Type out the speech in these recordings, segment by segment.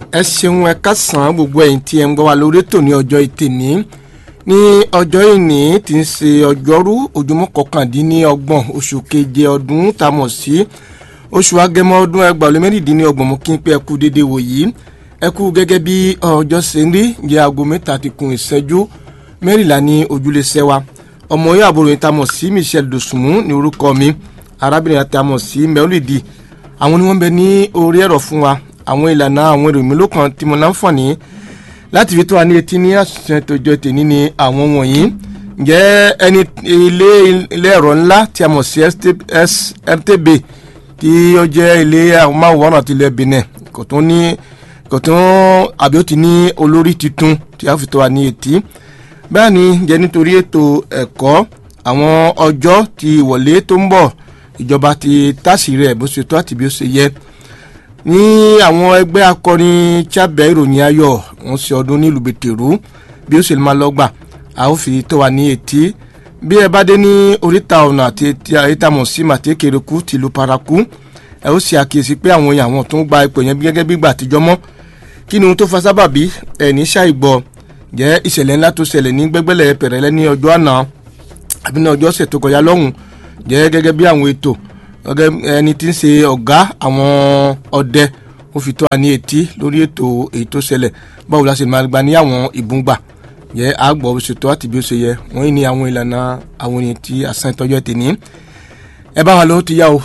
ẹ ṣeun ẹ kásán gbogbo ẹ̀yin tí ẹ ń gbọ́ wa lórí ètò ní ọjọ́ ìtẹ̀ní ní ọjọ́ ìní tí ń ṣe ọjọ́rú ojúmọ́ kọkàndínlọ́gbọ̀n oṣù keje ọdún tá a mọ̀ sí oṣù agẹmọ ọdún ẹgbàá olè mẹ́rìndínlọ́gbọ̀n mo kí n pé ẹ kú déédéé wò yìí ẹ kú gẹ́gẹ́ bí ọjọ́ ṣe ń rí jẹ́ aago mẹ́ta ti kun ìṣẹ́jú mẹ́rìnlá ní ojúlé ṣẹ́wà ọmọ yóò àbúrò yìí tá a mọ̀ sí Michelle Dosunmu ní orúkọ mi arábìnrin àti a mọ̀ sí mẹ́ọ́lìdì àwọn ni wọ́n bẹ ní orí ẹ̀rọ fún wa àwọn ìlànà àwọn èrò mi ló kàn tí mo láǹfààní láti fi tó wa ní etí ní àṣìṣe tòjọ tèmi ni àwọn wọ̀nyí ǹjẹ́ ẹni ilé ilé ẹ̀rọ ńlá tí a mọ̀ sí RTB tí ó jẹ́ ilé amóhùnmáwòrán àti ilẹ̀ Benin kò tún ní kò tún àbí ó ti ní olórí tuntun tí a fi tó wa ní etí bẹ́ẹ̀ ni jẹ́ nítorí ètò ẹ̀kọ́ àwọn ọjọ́ ti ìwọlé tó ń bọ̀ ìjọba ti tásì rẹ̀ bó ṣe tó àti bí ó ṣe yẹ ní àwọn ẹgbẹ́ akọrin chábẹ́ ìròyìn ayọ̀ wọ́n ṣe ọdún nílùú bẹ̀tẹ̀rú bí ó ṣe máa lọ́gbà a ó fi tó wa ní etí bí ẹ bá dé ní oríta ọ̀nà àti ìtàmọ̀ sí màtẹ́kẹ̀rẹ́kù tìlú paraku ẹ ó ṣe àkíyèsí pé àwọn èèyàn àwọn tó ń gba ipò yẹn gẹ́gẹ́ bí gbà àtijọ́ mọ́ kí ni ohun tó fa sábàbí ẹ̀ ní ṣàìgbọ́ jẹ́ ìṣẹ̀lẹ̀ ńlá tó ṣẹlẹ̀ ní gbẹ́gbẹ́lẹ̀ pẹ̀rẹ́lẹ́ ní ọjọ́ àná àbí ní ọjọ́ ọ̀sẹ̀ tó kọjá lọ́hùn jẹ́ gẹ́gẹ́ bí àwọn ètò ẹni tí ń ṣe ọ̀gá àwọn ọdẹ ó fi tó wa ní etí lórí ètò èyí tó ṣẹlẹ̀ báwo la ṣe máa gba ní àwọn ìbúngbà jẹ́ àgbọ̀ bó ṣe tó àti bí ó ṣe yẹ wọ́n ní àwọn ìlànà àwọn ènìyàn tí àṣà ìtọ́jú ẹ̀ tèní ẹ bá wa lọ́wọ́ ti yá o.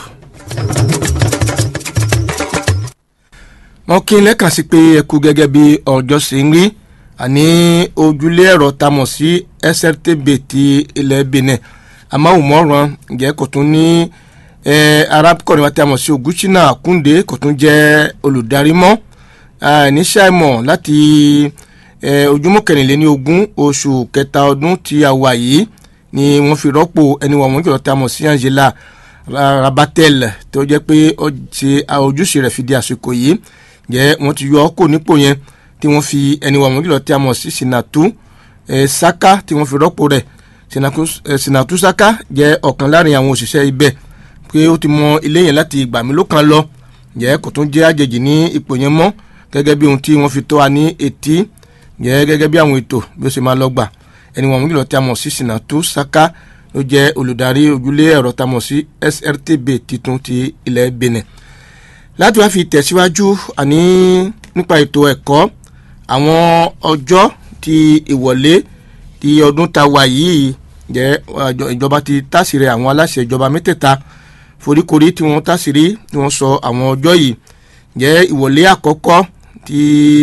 mo kí n lẹ́kàn sí pé ẹ kú gẹ́gẹ́ bí ọjọ́ ṣe ń rí àní ojúlé ẹ̀rọ tá mọ̀ sí SRTB ti ilẹ̀ Benin amáhùnmọ́ràn ǹjẹ́ kò tún ní arákùnrin wa tí a mọ̀ sí Ògúnṣínà Kúndé kò tún jẹ́ olùdarí mọ́ níṣàìmọ̀ láti ojúmọ́ kẹrìnléní ogún oṣù kẹta ọdún tí a wà yìí ni wọ́n fi rọ́pò ẹni wọ̀n wọ́n jọ̀rọ̀ tí a mọ̀ sí Angela Rabatel tó jẹ́ pé ó ṣe ojúṣe rẹ̀ fi di àsìkò yìí jẹ́ wọ́n ti yọ ọ́ kò nípò yẹn tí wọ́n fi ẹni wọ̀n wọ́n jọ̀rọ̀ tí a mọ̀ sí Sinatu Saka tí wọ́n fi rọ́pò rẹ̀ Sinatu Saka jẹ́ ọ̀kan láàrin àwọn òṣìṣẹ́ ibẹ̀ pé ó ti mọ ilé yẹn láti ìgbà mi ló kan lọ jẹ́ kò tún jẹ́ àjèjì ní ipò yẹn mọ́ gẹ́gẹ́ bí ohun tí wọ́n fi tó wa ní etí jẹ́ gẹ́gẹ́ bí àwọn ètò bí ó ṣe máa lọ gbà ẹni wọn nílò tí a mọ̀ sí Sinatu Saka ló jẹ́ olùdarí ojúlé ẹ̀rọ tá a mọ̀ sí SRTB titun ti ilẹ̀ Benin láti wá fi tẹ̀síwájú àní nípa ètò ẹ̀kọ́ àwọn ọjọ́ ti ìwọlé ti ọdún ta wà yìí jẹ́ ìjọba ti tásìrẹ̀ àwọn aláṣẹ ìjọba mẹ́tẹ̀ẹ̀ta foríkorí tí wọ́n tásìrí tí wọ́n sọ àwọn ọjọ́ yìí jẹ́ ìwọlé àkọ́kọ́ ti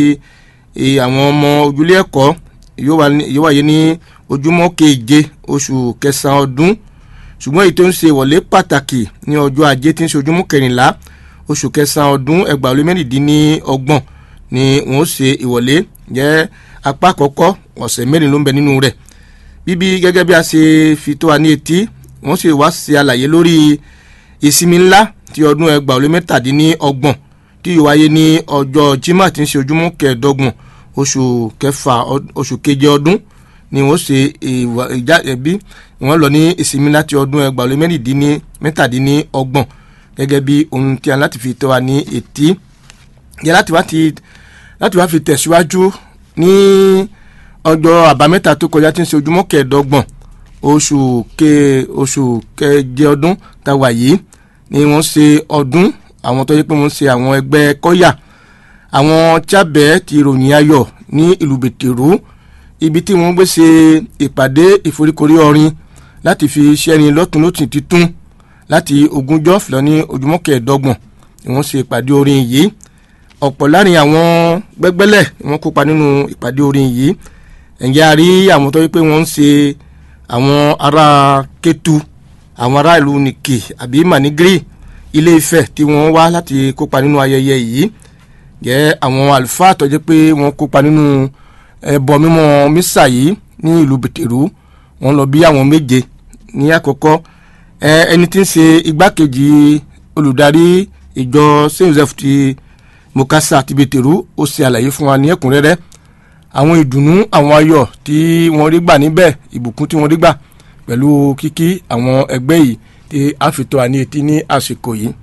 àwọn ọmọ ojúlé ẹ̀kọ́ yóò wáyé ní ojúmọ́ keje oṣù kẹsàn-án ọdún ṣùgbọ́n èyí tó ń ṣe ìwọlé pàtàkì ní ọjọ́ ajé tí ń ṣe ojúmọ́ kẹrìnlá oṣù kẹsàn-án ọdún ẹgbàá olú mẹ́rìndínlọ́gbọ̀n ni wọ́n ṣe ìwọlé jẹ́ apá àkọ́kọ́ ọ̀sẹ̀ mẹ́rin ló ń bẹ nínú rẹ̀ bíbí gẹ́gẹ́ bí a ṣe fi tó wa ní etí wọ́n sì wá ṣe àlàyé lórí ìsinmi ńlá ti ọdún ẹgbàá olú mẹ́tàdínlọ́gbọ̀n tí yóò wáyé ní ọjọ́ jimá tí ń ṣe ojúmọ́ kẹẹ̀ẹ́dọ́gbọ̀n oṣù kẹfà oṣù keje ọdún ni wọ́n ṣe ìjà ẹbí wọ́n lọ ní ìsinmi láti ọdún ẹgbàá olú mẹ́tàdínlọ́gbọ̀n gẹ́gẹ́ bí ohun tí a láti fi tó wa ní etí yẹ láti wá ti láti wá fi tẹ̀síwájú ní ọjọ́ àbámẹ́ta tó kọjá tí ń ṣe ojúmọ́ kẹẹ̀ẹ́dọ́gbọ̀n oṣù ke oṣù keje ọdún tá a wà yìí ni wọ́n ṣe ọdún àwọn tó yẹ pé wọ́n ṣe àwọn ẹgbẹ́ kọ́yà àwọn chábẹ́ ti ròyìn ayọ̀ ní ìlú bẹ̀tẹ̀rú ibi tí wọ́n gbé ṣe ìpàdé ìforíkorí ọrin láti fi ṣẹ́ni lọ́tún lọ́tún títún láti ogúnjọ́ fìlọ́ ní ojúmọ́ kẹẹ̀ẹ́dọ́gbọ̀n ni wọ́n ṣe ìpàdé orin yìí ọ̀pọ̀ láàrin àwọn gbẹ́gbẹ́lẹ̀ wọ́n kópa nínú ìpàdé orin yìí ẹ̀yà rí àwọn tó yẹ pé wọ́n ń ṣe àwọn ará Kétu àwọn ará ìlú Nìkì àbí Manigiri Ilé Ifẹ̀ tí wọ́n wá láti kópa nínú ayẹyẹ yìí jẹ́ àwọn àlùfáà tó jẹ́ pé wọ́n kópa nínú ẹbọ mímọ́ mísà yìí ní ìlú Bẹ̀tẹ̀rú wọ́n lọ bí àwọn méje ní àkọ́kọ́ ẹni tí ń ṣe igbákejì olùdarí ìjọ Saint Joseph ti Mokasa àti Bẹ̀tẹ̀rú ó ṣe àlàyé fún wa ní ẹ̀kúnrẹ́rẹ́ àwọn ìdùnnú àwọn ayọ̀ tí wọ́n rí gbà níbẹ̀ ìbùkún tí wọ́n rí gbà pẹ̀lú kíkí àwọn ẹgbẹ́ yìí tí a fi tó wa ní etí ní àsìkò yìí.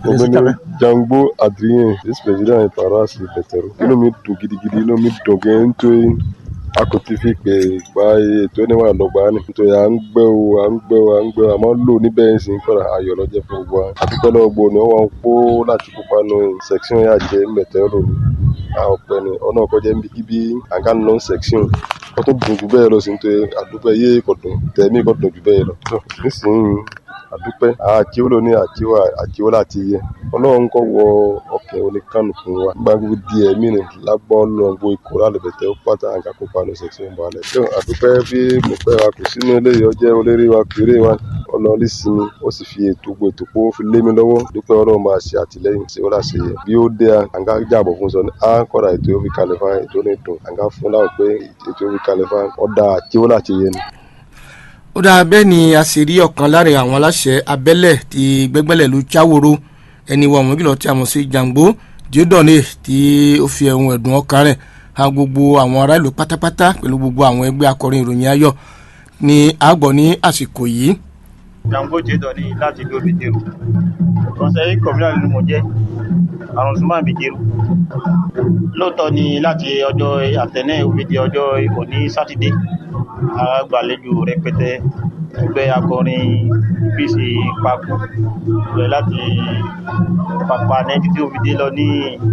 Ọ̀gbẹ́ni Jangbo Adrien vice-président paroisse Bẹ̀tẹ̀rù inú mi dùn gidigidi inú mi dùn gan nítorí a kò ti fi pè gba ètò ẹniwà lọ́gbà ni nítorí à ń gbẹ́ o à ń gbẹ́ o à ń gbẹ́ o àmọ́ lò níbẹ̀ ń sìn kọ́ra ayọ̀ lọ́jọ́ fún gbogbo wa àdúgbò náà gbòó ni wọ́n kó láti kópa nù section yà jẹ́ Bẹ̀tẹ̀rù ni àwọn ọ̀pẹ ni ọ̀nà ọ̀kọ́jẹ́ níbi àga nù section wọ́n tó dùn jù bẹ́ẹ̀ lọ sí nítorí àdúgbò yé kò dùn tẹ̀mí kò dùn jù bẹ́ẹ̀ lọ nísìnyí àdúpẹ́ àjíwò lóní àjíwò àjíwò láti yẹ ọlọ́run kọ́ wọ ọkẹ́ oníkànnù fún wa gbàgbó di ẹ̀mí ni lágbọ́n lọ́ngbó ikọ̀ lálẹ́bẹ̀tẹ̀ ó pátá àga kópa ní ọ̀sẹ̀ tí ó ń bọ̀ alẹ́. tó àdúpẹ́ bí mo pẹ́ wa kò sínú eléyìí ọjẹ́ olórí wa kéré wa ọlọ́ọ̀lì sinmi ó sì fi ètò gbogbo ètò pé ó fi lé mi lọ́wọ́ dúpẹ́ ọlọ́run máa ṣe àtìlẹ́yìn sí ó láṣẹ yẹ bí ó dé àǹgá jàbọ̀ fún sọ ni á kọ́ra ètò yóò fi kalẹ̀ fún ètò ní dùn àǹgá fún láwọn pé ètò yóò fi kalẹ̀ fún ọ̀dà àjíwò láti yẹ ni ó dáa bẹ́ẹ̀ ni a sì rí ọ̀kan lára àwọn aláṣẹ abẹ́lẹ̀ ti gbẹ́gbẹ́lẹ̀ ló jáwòrò ẹni wọ̀ wọ́n kìlọ̀ tí a mọ̀ sí jàǹgbó díódọ̀nì tí ó fi ẹ̀hún ẹ̀dùn ọkàn rẹ̀ hàn gbogbo àwọn ará ìlú pátápátá pẹ̀lú gbogbo àwọn ẹgbẹ́ akọrin ìròyìn ayọ̀ ní àgbọ̀ ní àsìkò yìí. jàǹgbó díódọ̀nì láti ìlú òbítẹ́rù kọ́nsẹ́yì kọ̀mílà nínú mo jẹ́ àrùn súnmọ́ àbíjẹ́rù lóòótọ́ ni láti ọjọ́ àtẹ̀nẹ́ òbídìí ọjọ́ òní sátidé àgbàlejò rẹpẹtẹ ẹgbẹ́ akọrin apc papò rẹ̀ láti pàpà nẹ́ẹ̀tì tí ó fi dé lọ ní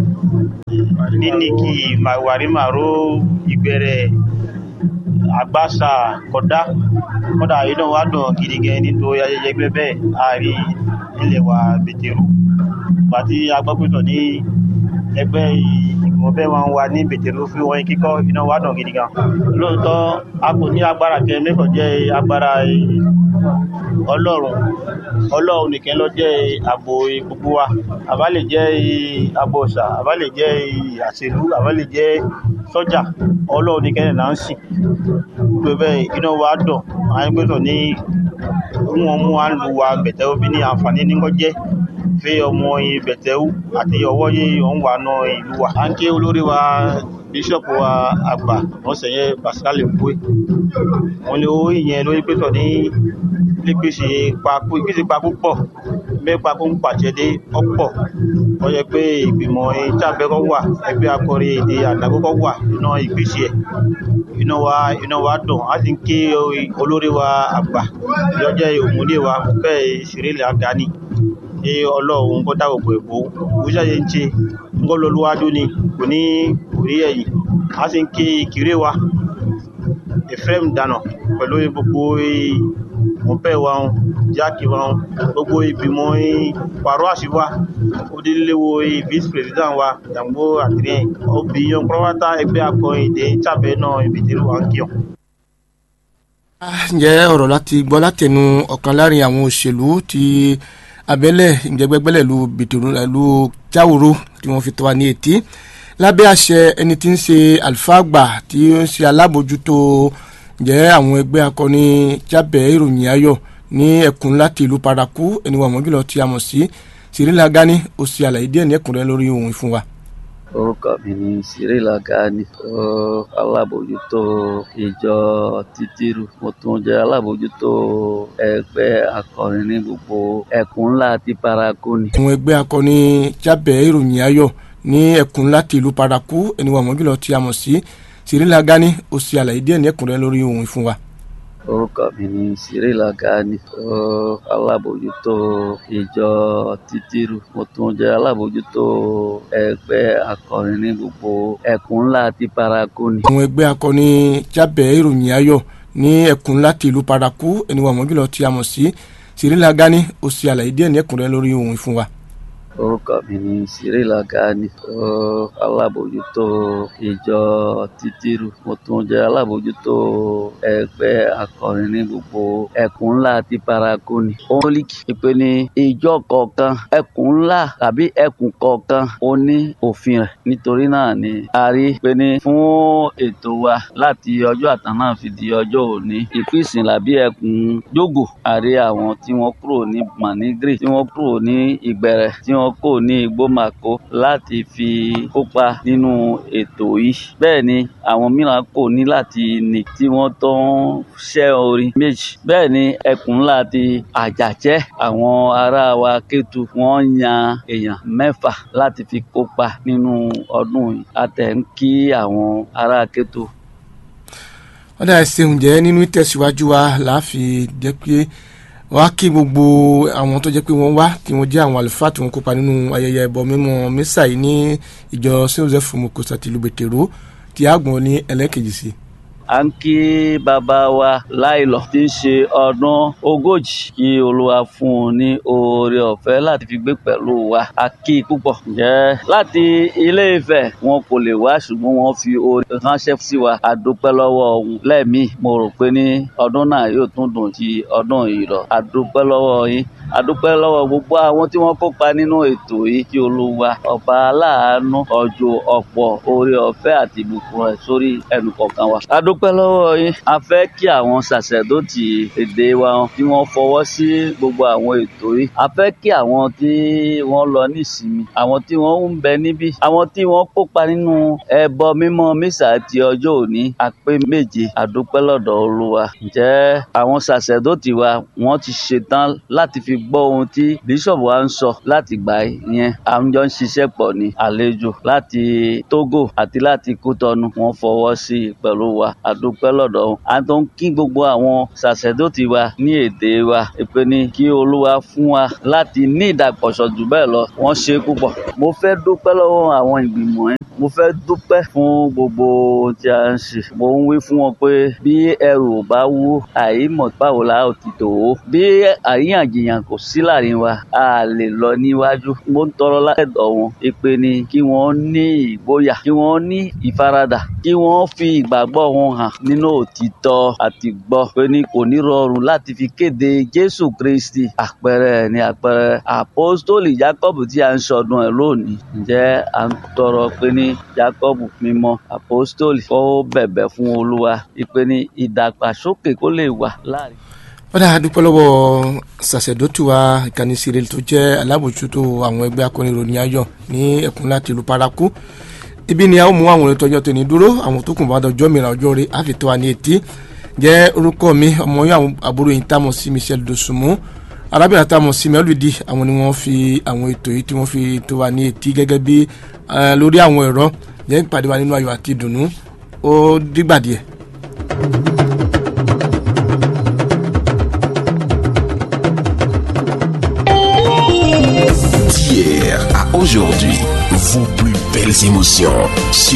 níníkì wàrímàró ìgbẹ́rẹ̀ àgbàsà kọ́dá kọ́dà inú wa dùn gidi gan nítorí ayẹyẹ ẹgbẹ́ bẹ́ẹ̀ àárí ilẹ̀ wa bẹ̀tẹ̀rù pàtí agbọ́pẹ̀tọ̀ ní ẹgbẹ́ ìgbìmọ̀ bẹ́ẹ̀ wọn wà ní bẹ̀tẹ̀rù fún wọn kíkọ́ iná wa dùn gidi gan lóòótọ́ a kò ní agbára kẹ mẹ́kàn jẹ́ agbára ọlọ́run ọlọ́run nìkan ló jẹ́ ààbò gbogbo wa àbá lè jẹ́ ààbò ọ̀sà àbá lè jẹ́ àṣèlú àbá lè jẹ́ sọ́jà ọlọ́run nìkan là ń sìn pé bẹ́ẹ̀ iná wa dùn àwọn ẹgbẹ́tọ̀ ní wọn mú wa lu wa bẹ̀tẹ̀rù bí ní àǹfààní nígbọ́ jẹ́ fẹ́ ọmọ bẹ̀tẹ̀rù àti ọwọ́ yé òun wà náà ìlú wa à ń ké olórí wa bíṣọ̀pù wa àgbà wọ́n sẹ̀yẹ pascal mbue wọ́n ní owó ìyẹn lórí pẹ́tọ̀ ní nígbèsè papò ìgbèsè papò pọ̀ bẹ́ẹ̀ papò ń pàṣẹ dé ọ̀pọ̀ wọ́n yẹ pé ìgbìmọ̀ ìjàbẹ́kọ̀ wà ẹgbẹ́ akọrin èdè àdàkọ́kọ́ wà nínú ìgbésẹ̀ ẹ̀ iná wa iná wa dùn á sì ń ké olórí wa àgbà ìyọjẹ́ òmùdé wa bẹ́ẹ̀ ìṣerélẹ̀ àgáni ní ọlọ́run kó dáwọ̀ pé èbó òwúṣàyẹ ń ṣe ńgọ́ lọ́lúwájú ni kò ní orí ẹ̀yìn a sì ń ké ìkíré wa Ephraim dànà pẹ̀lú gbogbo mọ̀pẹ́ wa ń jákè wa ń gbogbo ìgbìmọ̀ pàrọ̀ àṣìwá odíléwo vice president wa Jàǹgbó Adrien obìyàn pọ́nwátá ẹgbẹ́ akọrin èdè tàbẹ́ náà ìbìtẹ́rù wa ń kíyàn. ǹjẹ́ ọ̀rọ̀ láti gbọ́ látẹnu ọ̀kan láàrin àwọn òṣèlú ti abẹ́lẹ̀ ìjẹ́gbẹ́gbẹ́lẹ̀ lu bìtòrò lu jáwòrò tí wọ́n fi tọ́ wa ní etí lábẹ́ àṣẹ ẹni tí ń ṣe àlùfáà àgbà tí ó ń ṣe alábòjútó jẹ́ àwọn ẹgbẹ́ akọni jábẹ́ ìròyìn ayọ̀ ní ẹkùn láti ìlú paraku ẹni wà mọ́jùlọ tí a mọ̀ sí Cyrilla Gani ó ṣe àlàyé díẹ̀ ní ẹ̀kúnrẹ́ lórí ohun ìfún wa. orúkọ mi ni Cyrilla Gani alábòjútó ìjọ títírù mo tún jẹ́ alábòjútó ẹgbẹ́ akọrin ní gbogbo ẹkùn ńlá ti paraku ni. àwọn ẹgbẹ́ akọni jábẹ́ ìròyìn ayọ̀ ní ẹkùn láti ìlú paraku ẹni wà mọ́jùlọ tí a mọ̀ sí Cyrilla Gani ó ṣe àlàyé díẹ̀ ní ẹ̀kúnrẹ́ lórí ohun ìfún wa. orúkọ mi ni Cyrilla Gani alábòjútó ìjọ títírù mo tún jẹ́ alábòjútó ẹgbẹ́ akọrin ní gbogbo ẹkùn ńlá ti paraku ni. àwọn ẹgbẹ́ akọni jábẹ́ ìròyìn ayọ̀ ní ẹkùn láti ìlú paraku ẹni wà mọ́jùlọ tí a mọ̀ sí Cyrilla Gani ó ṣe àlàyé díẹ̀ ní ẹ̀kúnrẹ́ lórí ohun ìfún wa orúkọ mi ni Cyrilla Gani alábòjútó ìjọ títírù mo tún jẹ́ alábòjútó ẹgbẹ́ akọrin ní gbogbo ẹkùn ńlá ti paraku ni. olíkì ìpè ní ìjọ kọ̀ọ̀kan ẹkùn ńlá tàbí ẹkùn kọ̀ọ̀kan ó ní òfin rẹ̀ nítorí náà ni a rí pé ní fún ètò wa láti ọjọ́ àtàná fi di ọjọ́ òní ìpínsìn làbí ẹkùn jógò a rí àwọn tí wọ́n kúrò ní manigri tí wọ́n kúrò ní ìgbẹ̀rẹ̀ tí wọ́n wọn kò ní ìgbómàkó láti fi kópa nínú ètò yìí bẹ́ẹ̀ ni àwọn mìíràn kò ní láti ní tí wọ́n tó ń ṣẹ́ orin méjì bẹ́ẹ̀ ni ẹkùn ńlá ti àjàjẹ́ àwọn ará wa Kétu wọ́n yan èèyàn mẹ́fà láti fi kópa nínú ọdún yìí àtẹ̀ ń kí àwọn ará Kétu wọ́n dà ṣeun jẹ́ nínú ìtẹ̀síwájú wa láàfin jẹ́ pé wọ́n á kí gbogbo àwọn tó jẹ́ pé wọ́n wá tí wọ́n jẹ́ àwọn àlùfáà tí wọ́n kópa nínú ayẹyẹ ẹbọ mímọ́ mísà yìí ní ìjọ Saint Joseph Mokosa tìlú Bẹ̀tẹ̀rọ tí àgbọ̀n ní ẹlẹ́kejì sí. à ń kí bàbá wa láìlọ tí ń ṣe ọdún ogójì kí olúwa fún un ní oore ọ̀fẹ́ láti fi gbé pẹ̀lú wa a kí i púpọ̀ jẹ́ láti ilé Ifẹ̀ wọn kò lè wá ṣùgbọ́n wọ́n fi oore ránṣẹ́ sí wa a dúpẹ́ lọ́wọ́ òun lẹ́ẹ̀mí mo rò pé ní ọdún náà yóò tún dùn ti ọdún yìí lọ a dúpẹ́ lọ́wọ́ yín a dúpẹ́ lọ́wọ́ gbogbo àwọn tí wọ́n kópa nínú ètò yìí kí olúwa ọba aláàánú ọjọ́ ọ̀pọ̀ oore ọ̀fẹ́ àti ìbùkún rẹ̀ sórí ẹnì kọ̀ọ̀kan wa. a dúpẹ́ lọ́wọ́ yín a fẹ́ kí àwọn sàṣẹ̀dọ̀tì èdè wa kí wọ́n fọwọ́ sí gbogbo àwọn ètò yìí a fẹ́ kí àwọn tí wọ́n lọ ní ìsinmi àwọn tí wọ́n ń bẹ níbí àwọn tí wọ́n kópa nínú ẹbọ mímọ́ mísà ti ọjọ́ òní àpé méje a dúpẹ́ lọ́dọ̀ olúwa ǹjẹ́ àwọn sàṣẹ̀dọ̀tì wa wọ́n ti ṣetán láti fi gbọ́ ohun tí bíṣọ̀bù wa ń sọ láti gbà yẹn à ń jọ ń ṣiṣẹ́ pọ̀ ní àlejò láti Togo àti láti Kútọ́nù wọ́n fọwọ́ sí i pẹ̀lú wa àdúpẹ́ lọ́dọ̀ wọn. a tó ń kí gbogbo àwọn sàṣẹ́dọ̀tì wa ní èdè wa èpè ní kí Olúwa fún wa láti ní ìdàgbàsọ jù bẹ́ẹ̀ lọ wọ́n ṣe púpọ̀. mo fẹ́ dúpẹ́ lọ́wọ́ àwọn ìgbìmọ̀ yẹn mo fẹ́ dúpẹ́ fún gbogbo ohun tí a ń ṣe mo ń wí fún wọn pé bí ẹrù ò bá wú àìmọ̀ báwo la ó ti tò ó bí àríyànjiyàn kò sí láàrin wa a lè lọ níwájú mo ń tọrọ látẹ̀dọ̀ wọn ìpè ní kí wọ́n ní ìgboyà kí wọ́n ní ìfaradà kí wọ́n fi ìgbàgbọ́ wọn hàn nínú òtítọ́ àti gbọ́ pé ní kò ní rọrùn láti fi kéde Jésù Kristi àpẹẹrẹ ní àpẹẹrẹ àpọ́stólì Jákọ́bù tí a ń sọdún ẹ̀ lónìí ǹjẹ́ à ń tọrọ pé ní Jákọ́bù mímọ́ àpọ́stólì kó bẹ̀bẹ̀ fún Olúwa ìpè ní ìdàgbàsókè kó lè wà láàrin wọ́n dà dúpẹ́ lọ́wọ́ sàṣẹ̀dọ́tù wa ìkànnì sírèlì tó jẹ́ alábòjútó àwọn ẹgbẹ́ akọrin ìròyìn ayọ̀ ní ẹkùn láti ìlú paraku ibi ni a ó mú àwọn ìtọ́jọ́ tó ní dúró àwọn tó kùn bá dọjọ́ mìíràn ọjọ́ rẹ̀ àfitọ́ wa ní etí jẹ́ orúkọ mi ọmọ yín àwọn àbúrò yìí táwọn sí Michel Dosunmu arábìnrin táwọn sí mẹ́lùdí àwọn ni wọ́n fi àwọn ètò yìí tí wọ́n fi tó wa ní etí gẹ́gẹ́ bí lórí àwọn ẹ̀rọ jẹ́ ìpàdé wa nínú ayọ̀ àti ìdùnnú ó dìgbà díẹ̀. D'hier à aujourd'hui, vos plus belles émotions.